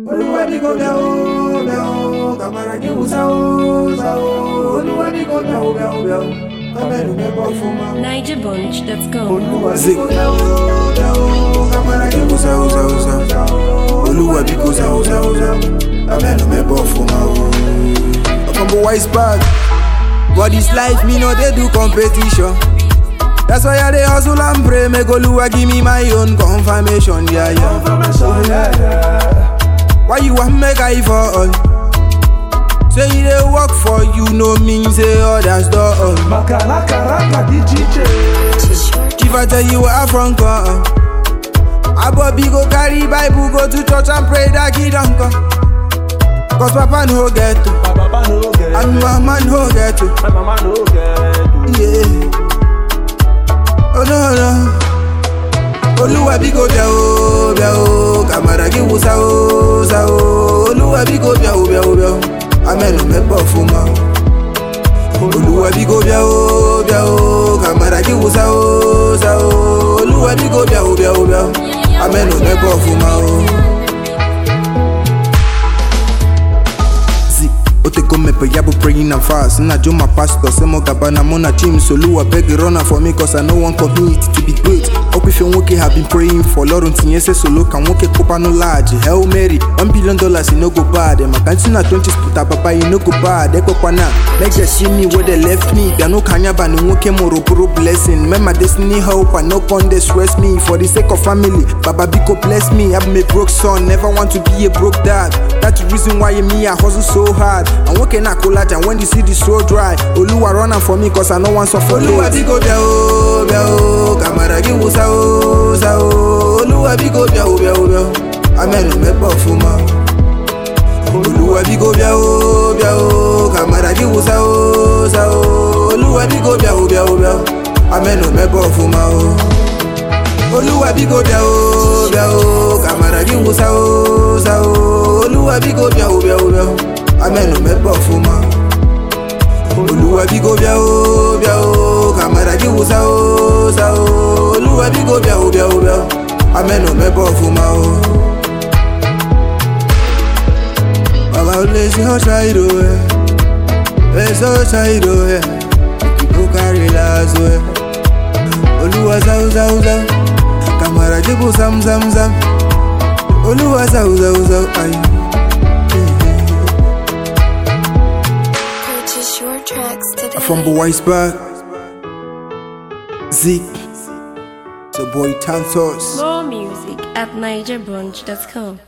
Olúwa bí kò bẹ̀ ó bẹ̀ ó kàmàrà kí wù sá ó sá ó Olúwa bí kò bẹ̀ ó bẹ̀ ó bẹ̀ ó kámẹ́rù mẹ́bọ̀ fún ma. NigerBunch.com. Olúwa bí kò bẹ̀ ó bẹ̀ ó kàmàrà kí wù sá ó sá ó sá ó Olúwa bí kò sá ó sá ó sá ó kámẹ́rù mẹ́bọ̀ fún ma. Ọkàn wise bag but this life me no dey do competition. That's why I dey hustle and pray make Oluwa give me my own confirmation. Yeah, yeah. Confirmation, yeah, yeah. Why you want make I fall? Say you dey work for you, no mean say others don't. Makalaka raka DJ. If I tell you where I from come, Abobi go carry Bible go to church and pray that he don't come. Cause Papa no get to, My papa no get and it. Mama no get to. My mama no get it. Yeah. Oh no no. Olúwa bí kò bẹ̀ ó bẹ̀ ó kàmàrà kí wù sá ó sá ó Olúwa bí kò bẹ̀ ó bẹ̀ ó bẹ̀ ó amẹ́nu mẹ́bọ̀ fún ma. Olúwa bí kò bẹ̀ ó bẹ̀ ó kàmàrà kí wù sá ó sá ó Olúwa bí kò bẹ̀ ó bẹ̀ ó bẹ̀ ó amẹ́nu mẹ́bọ̀ fún ma o. Zi, o te come pe yabo praying and fast Na jo my pastor, say mo gabana mo na team So Lua beg you run am for me cause I no want community to be great Hope if you woke have been praying for Lord until say solo can woke kopa no large Hail Mary, one billion dollars you no go bad My canteen na 20 split up papa you no go bad Eko kwana, make them see me where they left me They no kanya ba ni woke moro puro blessing Make my destiny help and no con they stress me For the sake of family, Baba Biko bless me I'm a broke son, never want to be a broke dad That's the reason why me I hustle so hard I'm working at college and when the city so dry Oluwa run am for me cause I no want suffer Oluwa biko bia o bia o Kamara ki wusa o sa o Oluwa biko bia o bia o bia o Amenu mẹ́pọ̀ fún ma Olúwa biko bia o bia o Kamara ki wusa o sa o Olúwa biko bia o bia o bia o Amenu mẹ́pọ̀ fún ma o Olúwa biko bia o bia o Kamara ki wusa o sa o Olúwa biko bia o bia o bia o Amẹ́nu mẹ́pọ̀ fún ma. Olúwa biko bia o bia o Kamara ki wusa o sa o Olúwa biko bia o bia o bia o Amẹ́nu mẹ́pọ̀ fún ma o. Baba olè sí ọ̀ṣà ìdò ẹ̀ Ẹ̀sọ́ ọ̀ṣà ìdò ẹ̀ Ìkìbó kárí láàzọ ẹ̀ Olúwa sáwù sáwù sáwù Kamara jíbù sámú sámú sámú Olúwa sáwù sáwù sáwù ayé. Purchase your tracks today. From Boisberg, Zeke, the boy Tantos. More music at NigerBunch.com.